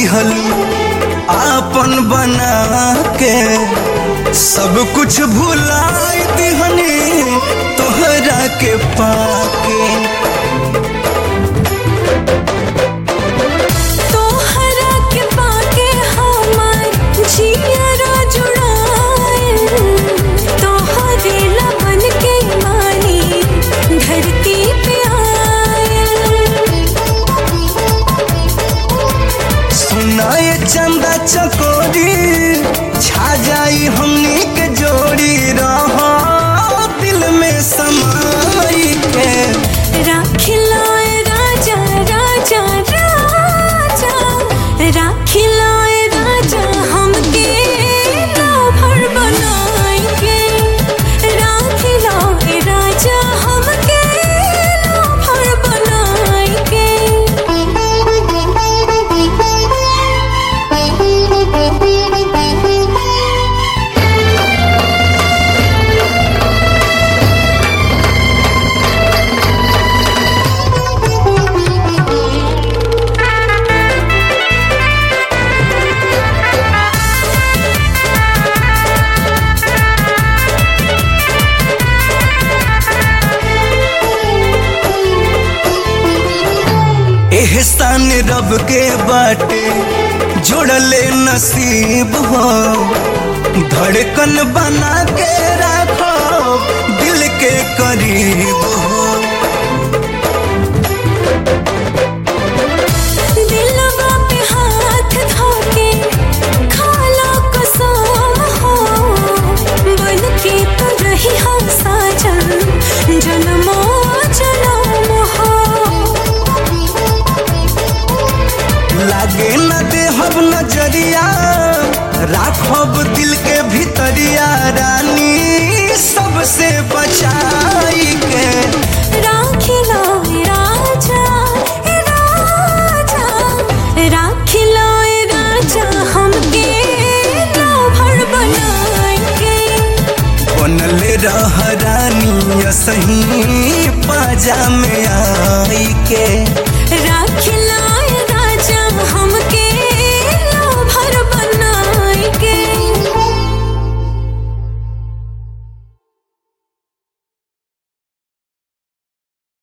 दिहलू आपन बना के सब कुछ भुलाई दिहनी तोहरा के पाके तोहरा के पाके हमार जियरा जुड़ाए तोहरे लबन के मानी धरती पे आए सुनाए चंदा चकोरी छा जाई हमनी के जोड़ी रहो दिल में समाई के राखिलाए राजा राजा राजा राखिलाए राजा हमके राभर बनाएंगे राखिलाए राजा हमके राभर बनाएंगे एहसान रब के बाटे जोड़ले नसीब हो धड़कन बना के रखो दिल के करीब हो दिलवा पे हाथ धोके खाला कसम हो बन के तो रही हम साजन जन्मो जन्म हो लागे न देहब नजरिया राखब दिल के भीतरिया रानी सबसे बचाई के राखिला राजा राजा राखिला राजा हमके राभर बनाएंगे बनले रह रानी सही पाजा में आई के राखिला